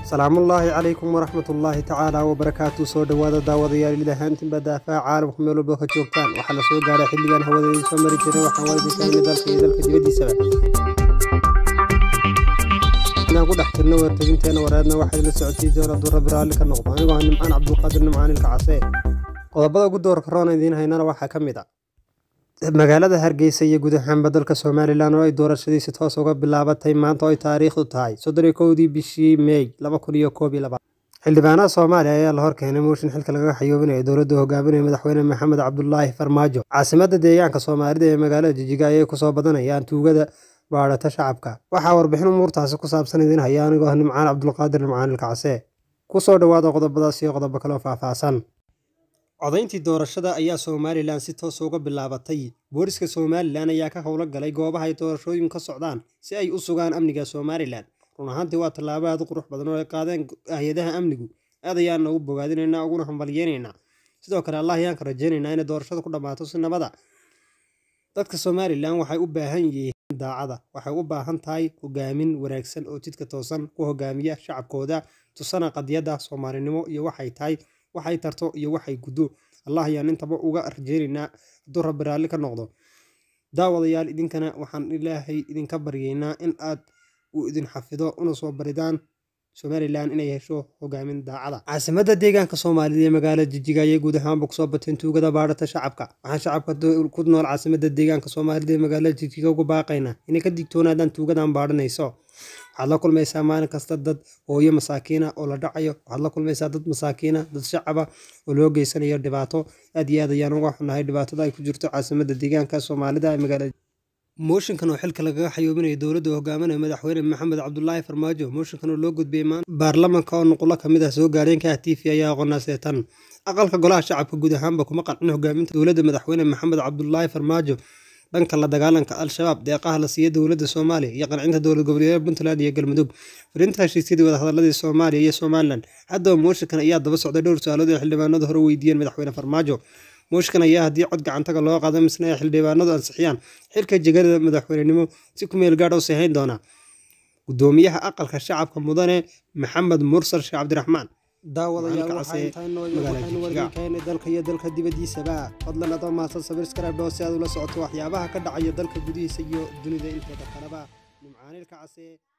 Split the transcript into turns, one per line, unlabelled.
salaamullaahi calaykum waraxmatullaahi tacaala wabarakaatu soo dhowaada daawadayaal ilahaantinba daafaa caalamku meel walba ka joogtaan waxaa la soo gaaray xilligan hawadeedii soo mari jiray waxaan waalidinkaayna dalka iyo dalka dibaddiisaba inaan ku dhex jirno wartabinteena wareedna waxaa idila socotii doona durra biraalli ka noqdo anigoo ah nimcaan cabdulqaadir nimcaanilka casee qodobada ugu doorka roona idiin haynana waxaa ka mid a magaalada hargeysa iyo guud ahaanba dalka somalilan oo ay doorashadiisi toos uga bilaabatay maanta oo ay taariikhdu tahay soddon iyo kowdii bishii meey laba kun iyo koob iyo labaatan xildhibaanada soomaaliya ayaa la horkeenay mooshin xilka lagaga xayoobinaya dowladda hogaaminaya madaxweyne maxamed cabdulaahi farmaajo caasimada deegaanka soomaalida ee magaalada jijiga ayay kusoo badanayaan tuugada baadhata shacabka waxaa warbixin umuurtaasi ku saabsan idiin haya anigoo ah nimcaan cabdulqaadir nimcaanilka casee kusoo dhowaada qodobadaas iyo qodobo kaloo faahfaahsan codayntii doorashada ayaa somalilan si toos uga bilaabatay booliska somalilan ayaa ka howlo galay goobaha ay doorashooyin ka socdaan si ay u sugaan amniga somalilan run ahaantii waa tallaabo aad u qurux badan oo ay qaadeen hay-adaha amnigu aad ayaana ugu bogaadinaynaa uguna hambalyeynaynaa sidoo kale allah ayaan ka rajaynaynaa inay doorashada ku dhammaato si nabada dadka somalilan waxay u baahan yihiin daacada waxay u baahan tahay hogaamin wanaagsan oo jidka toosan ku hogaamiya shacabkooda tusana qadiyadda soomaalinimo iyo waxay tahay waxay tarto iyo waxay guddo allah ayaan intaba uga rajeynaynaa hadduu rabbi raalli ka noqdo daawadayaal idinkana waxaan ilaahay idinka baryaynaa in aad uu idin xafido una soo baridaan somalilan inay hesho hogaamin daacada caasimada deegaanka soomaalida ee magaalada jijiga ayay guud ahaanba kusoo bateen tuugada baadhata shacabka waxaan shacabka ku nool caasimada deegaanka soomaalida ee magaalada jijiga ugu baaqaynaa inay ka digtoonaadaan tuugadan baadhanayso waxaad la kulmaysaa maalin kasta dad hooyo masaakiina oo la dhacayo waxaad la kulmaysaa dad masaakiina dad shacaba oo loo geysanayo dhibaato aad iyo aad ayaan uga xunahay dhibaatada ay ku jirto caasimada deegaanka soomaalida ee magaalada mooshinkan oo xilka lagaga xayoobinayo dowladda hogaaminaya madaxweyne maxamed cabdulaahi farmaajo mooshinkan oo loo gudbiyey maanta baarlamanka oo nuqulo kamid ah soo gaareen ka t v ayaa aqoonnaasee tan aqalka golaha shacabka guud ahaanba kuma qancin hogaaminta dowladda madaxweyne maxamed cabdulaahi farmaajo dhanka la dagaalanka al-shabaab deeqaha la siiya dowladda soomaaliya iyo qancinta dowlad goboleedyada puntland iyo galmudug firinta heshiisyadii wadahadaladii soomaaliya iyo somalilan haddaba mooshinkan ayaa daba socday dhowr su-aalood oo xildhibaanadu hore weydiiyeen madaxweyne farmaajo mooshinkan ayaa haddii cod gacantaga loo qaado misna ay xildhibaanadu ansixiyaan xilka jegada madaxweynenimo si ku meel gaadh u sahayn doona gudoomiyaha aqalka shacabka mudane maxamed mursal sheekh cabdiraxmaan daawadayaal dalka iyo dalka dibadiisaba fadlan adoo mahadsan sabirskaraabdhoo si aad ula socoto waxyaabaha ka dhacaya dalka gudihiisa iyo dunida inteeda kaleba nimcaanilka casee